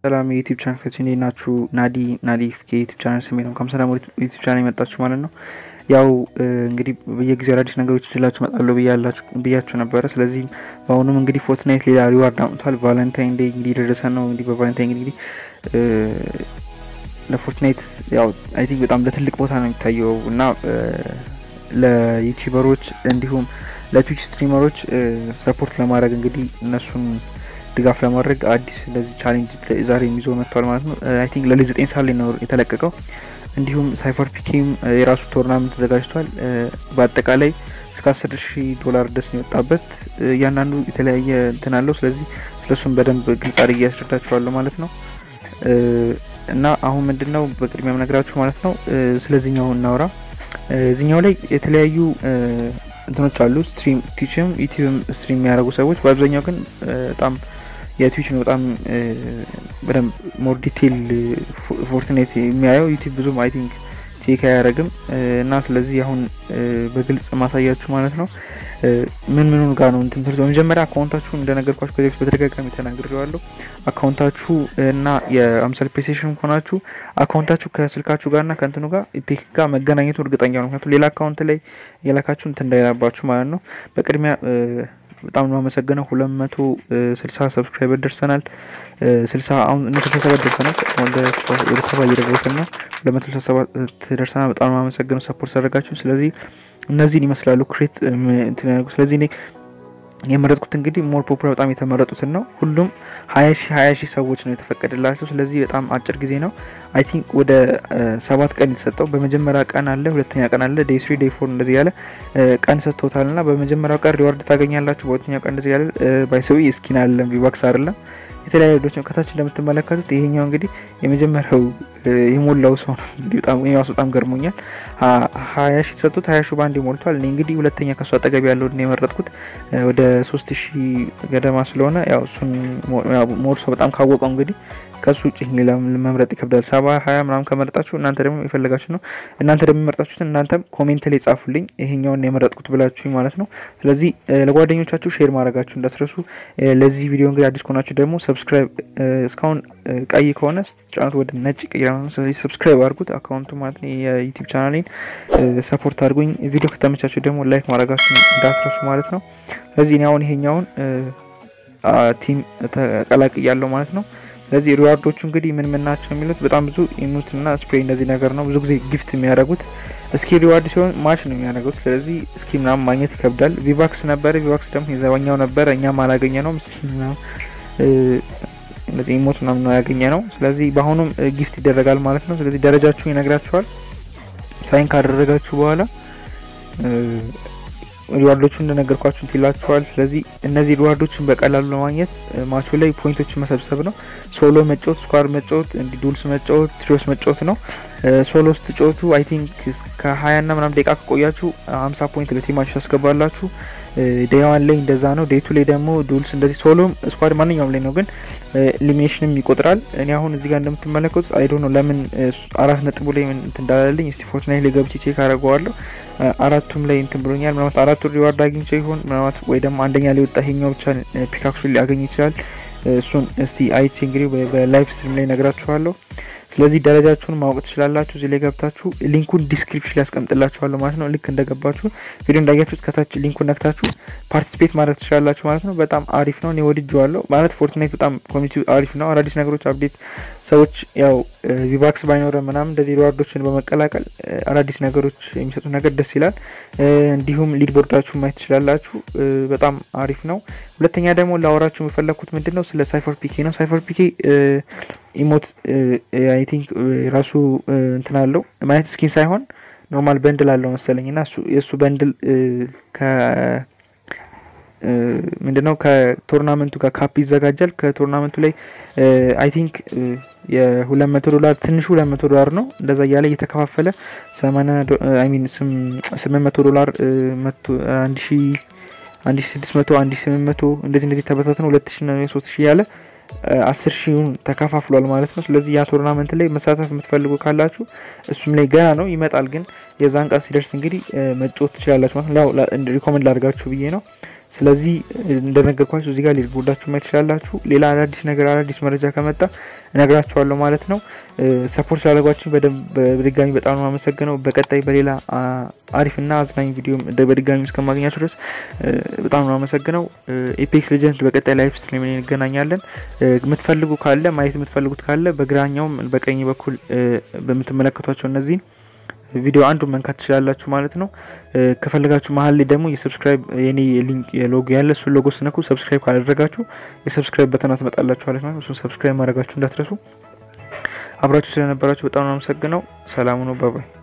ሰላም የዩቲዩብ ቻናል እንዴት ናችሁ? ናዲ ናዲ የዩቲዩብ ቻናል ስሜ ነው። ከምሰላም ዩቲዩብ ቻናል የመጣችሁ ማለት ነው። ያው እንግዲህ በየጊዜው አዳዲስ ነገሮች ይዤላችሁ እመጣለሁ ብያችሁ ነበረ። ስለዚህም በአሁኑም እንግዲህ ፎርትናይት ሌላ ሪዋርድ አምጥቷል። ቫለንታይን ዴይ እንግዲህ የደረሰ ነው። እንግዲህ በቫለንታይን እንግዲህ ለፎርትናይት ያው አይ ቲንክ በጣም ለትልቅ ቦታ ነው የሚታየው እና ለዩቲዩበሮች እንዲሁም ለትዊች ስትሪመሮች ሰፖርት ለማድረግ እንግዲህ እነሱን ድጋፍ ለማድረግ አዲስ እንደዚህ ቻሌንጅ ዛሬ የሚዞ መጥቷል ማለት ነው። አይ ቲንክ ለሊ ዘጠኝ ሰዓት ላይ ነው የተለቀቀው። እንዲሁም ሳይፈር ፒኬም የራሱ ቶርናመንት ተዘጋጅቷል። በአጠቃላይ እስከ አስር ሺህ ዶላር ድረስ ነው የወጣበት። እያንዳንዱ የተለያየ እንትን አለው። ስለዚህ ስለሱም በደንብ ግልጽ አድርጌ ያስረዳችኋለሁ ማለት ነው። እና አሁን ምንድን ነው በቅድሚያ የምነግራችሁ ማለት ነው ስለዚህኛው እናውራ። እዚኛው ላይ የተለያዩ እንትኖች አሉ። ስትሪም ቲችም ዩቲዩብም ስትሪም የሚያደርጉ ሰዎች በአብዛኛው ግን በጣም የትዊች ነው በጣም በደንብ ሞር ዲቴይል ፎርትናይት የሚያየው ዩቲዩብ ብዙም አይ ቲንክ ቼክ አያደርግም እና ስለዚህ አሁን በግልጽ ማሳያችሁ ማለት ነው ምን ምኑን ጋር ነው እንትን ትምህርት በመጀመሪያ አካውንታችሁ እንደነገርኳችሁ ከዚህ በፊት በተደጋጋሚ ተናግሬዋለሁ። አካውንታችሁ እና የአምሳል ፕሌይስቴሽን ከሆናችሁ አካውንታችሁ ከስልካችሁ ጋር እና ከእንትኑ ጋር ኢፔክ ጋር መገናኘቱ እርግጠኛ ነው። ምክንያቱም ሌላ አካውንት ላይ የላካችሁ እንትን እንዳይላባችሁ ማለት ነው። በቅድሚያ በጣም ነው አመሰግነው። ሁለት መቶ ስልሳ ሰብስክራይበር ደርሰናል። ስልሳ አሁን እነ ስልሳ ሰባት ደርሰናል። ወደ ሰባ እየደረስን ነው። ሁለት መቶ ስልሳ ሰባት ደርሰናል። በጣም ነው አመሰግነው ሰፖርት ያደረጋችሁ። ስለዚህ እነዚህን ይመስላሉ ክሬት እንትን ያደርጉ ስለዚህ እኔ የመረጥኩት እንግዲህ ሞር ፖፑላር በጣም የተመረጡትን ነው። ሁሉም ሀያ ሺህ ሀያ ሺህ ሰዎች ነው የተፈቀደላቸው። ስለዚህ በጣም አጭር ጊዜ ነው። አይ ቲንክ ወደ ሰባት ቀን የተሰጠው በመጀመሪያ ቀን አለ፣ ሁለተኛ ቀን አለ፣ ዴይ ስሪ ዴይ ፎር እንደዚህ ያለ ቀን ሰጥቶታል እና በመጀመሪያው ቀን ሪዋርድ ታገኛላችሁ። በሁለተኛው ቀን እንደዚህ ያለ ባይሰዊ ስኪን አለም ቪባክስ አይደለም የተለያዩ ዶች ከታች እንደምትመለከቱት ይሄኛው እንግዲህ የመጀመሪያው የሞላው ሰው ነው። እንግዲህ በጣም ራሱ በጣም ገርሞኛል። ሀያ ሺ ተሰጡት ሀያ ሺ በአንድ ሞልቷል። እኔ እንግዲህ ሁለተኛ ከሱ አጠገብ ያለው የመረጥኩት ወደ ሶስት ሺ ገደማ ስለሆነ ያው እሱን ሞር ሰው በጣም ካወቀው እንግዲህ ከሱ ውጭ ሌላ መምረጥ ይከብዳል። ሰባ ሀያ ምናምን ከመረጣችሁ እናንተ ደግሞ የፈለጋችሁ ነው። እናንተ ደግሞ የመረጣችሁትን እናንተም ኮሜንት ላይ ጻፉልኝ ይሄኛውን የመረጥኩት ብላችሁኝ ማለት ነው። ስለዚህ ለጓደኞቻችሁ ሼር ማድረጋችሁ እንዳትረሱ። ለዚህ ቪዲዮ እንግዲህ አዲስ ከሆናችሁ ደግሞ ሰብስክራይብ እስካሁን ቀይ ከሆነ ስትጫኑት ወደ ነጭ ቀይራ ነው። ስለዚህ ሰብስክራይብ አድርጉት አካውንቱ ማለት ነው። የዩቲዩብ ቻናሌን ሰፖርት አድርጉኝ። ቪዲዮ ከተመቻችሁ ደግሞ ላይክ ማድረጋችሁ እንዳትረሱ ማለት ነው። ስለዚህ እኔ አሁን ይሄኛውን ቲም ተቀላቅያለሁ ማለት ነው። ስለዚህ ሪዋርዶቹ እንግዲህ ምን ምን ናቸው የሚሉት በጣም ብዙ ኢሙትና ስፕሬይ እንደዚህ ነገር ነው። ብዙ ጊዜ ጊፍት የሚያደርጉት እስኪ ሪዋርድ ሲሆን ማች ነው የሚያደርጉት። ስለዚህ እስኪ ምናምን ማግኘት ይከብዳል። ቪቫክስ ነበረ። ቪቫክስ ደግሞ የዘባኛው ነበረ። እኛም አላገኘ ነው ምስኪን ምናምን እንደዚህ ኢሞት ምናምን ነው ያገኘ ነው። ስለዚህ በአሁኑም ጊፍት ይደረጋል ማለት ነው። ስለዚህ ደረጃችሁ ይነግራችኋል። ሳይን ካደረጋችሁ በኋላ ሪዋርዶቹ እንደነገርኳችሁ ይላችኋል። ስለዚህ እነዚህ ሪዋርዶችን በቀላሉ ለማግኘት ማቹ ላይ ፖይንቶችን መሰብሰብ ነው። ሶሎ መጫወት፣ ስኳር መጫወት፣ እንዲ ዱልስ መጫወት፣ ትሪዮስ መጫወት ነው። ሶሎ ስትጫወቱ አይ ቲንክ ከሀያ ና ምናምን ደቂቃ ከቆያችሁ ሀምሳ ፖይንት ለቲማችሁ ያስገባላችሁ። ዴይዋን ላይ እንደዛ ነው። ዴቱ ላይ ደግሞ ዱልስ እንደዚህ ሶሎም ስኳድ ማንኛውም ላይ ነው፣ ግን ኢሊሚኔሽንም ይቆጥራል። እኔ አሁን እዚህ ጋር እንደምትመለከቱት አይዶ ነው ለምን አራት ነጥቡ ላይ እንትን እንዳላለኝ እስቲ ፎርትናይት ላይ ገብቼ ቼክ አደርገዋለሁ። አራቱም ላይ እንትን ብሎኛል። ምናልባት አራቱ ሪዋርድ አግኝቼ ይሆን ምናልባት ወይ ደግሞ አንደኛ ላይ ወጣ ይሄኛው ብቻ ፒካክሱ ሊያገኝ ይችላል። እሱን እስቲ አይቼ እንግዲህ በላይቭ ስትሪም ላይ ነግራችኋለሁ። ስለዚህ ደረጃችሁን ማወቅ ትችላላችሁ። እዚህ ላይ ገብታችሁ ሊንኩን ዲስክሪፕሽን ላይ ያስቀምጥላችኋለሁ ማለት ነው። ልክ እንደገባችሁ ቪዲዮ እንዳያችሁት ከታች ሊንኩን ነክታችሁ ፓርቲሲፔት ማድረግ ትችላላችሁ ማለት ነው። በጣም አሪፍ ነው። እኔ ወድጄዋለሁ ማለት ፎርትናይት በጣም ኮሚኒቲ አሪፍ ነው። አዳዲስ ነገሮች አፕዴት ሰዎች ያው ቪቫክስ ባይኖረ ምናምን እንደዚህ ሪዋርዶችን በመቀላቀል አዳዲስ ነገሮች የሚሰጡት ነገር ደስ ይላል። እንዲሁም ሊድ ቦርዳችሁ ማየት ትችላላችሁ። በጣም አሪፍ ነው። ሁለተኛ ደግሞ ላወራችሁ የፈለግኩት ምንድን ነው ስለ ሳይፈር ፒኬ ነው። ሳይፈር ፒኬ ኢሞት አይ ቲንክ ራሱ እንትን አለው ማለት ስኪን ሳይሆን ኖርማል በንድል አለው መሰለኝ እና የእሱ በንድል ከ ምንድነው ከቶርናመንቱ ጋር ካፕ ይዘጋጃል። ከቶርናመንቱ ላይ አይ ቲንክ የሁለት መቶ ዶላር ትንሹ ሁለት መቶ ዶላር ነው። እንደዛ እያለ እየተከፋፈለ ሰማንያ አይ ሚን ስምንት መቶ ዶላር አንድ ሺ አንድ ሺ ስድስት መቶ አንድ ሺ ስምንት መቶ እንደዚህ እንደዚህ ተበታትነው ሁለት ሺ ሶስት ሺ ያለ አስር ሺውን ተከፋፍሏል ማለት ነው። ስለዚህ ያ ቶርናመንት ላይ መሳተፍ የምትፈልጉ ካላችሁ እሱም ላይ ገና ነው ይመጣል፣ ግን የዛን ቀን ሲደርስ እንግዲህ መጫወት ትችላላችሁ ማለት ነው። ሪኮመንድ ላድርጋችሁ ብዬ ነው። ስለዚህ እንደነገርኳችሁ እዚህ ጋር ሊጎዳችሁ ማየት ትችላላችሁ። ሌላ አዳዲስ ነገር አዳዲስ መረጃ ከመጣ እነግራችኋለሁ ማለት ነው። ሰፖርት ስላደረጓችሁ በድጋሚ በጣም ነው አመሰግነው። በቀጣይ በሌላ አሪፍና አዝናኝ ቪዲዮ በድጋሚ እስከማገኛችሁ ድረስ በጣም ነው አመሰግነው። ኤፔክስ ሌጀንድ በቀጣይ ላይፍ ስትሪም እንገናኛለን። የምትፈልጉ ካለ ማየት የምትፈልጉት ካለ በግራኛውም በቀኝ በኩል በምትመለከቷቸው እነዚህን ቪዲዮ አንዱን መንካት ትችላላችሁ ማለት ነው። ከፈለጋችሁ መሀል ላይ ደግሞ የሰብስክራይብ የኔ ሊንክ ሎጎ ያለ እሱን ሎጎ ስነኩ ሰብስክራይብ ካላደረጋችሁ የሰብስክራይብ በተና ትመጣላችሁ ማለት ነው። እሱን ሰብስክራይብ ማድረጋችሁ እንዳትረሱ። አብራችሁ ስለነበራችሁ በጣም ነው አመሰግነው። ሰላሙ ነው። ባባይ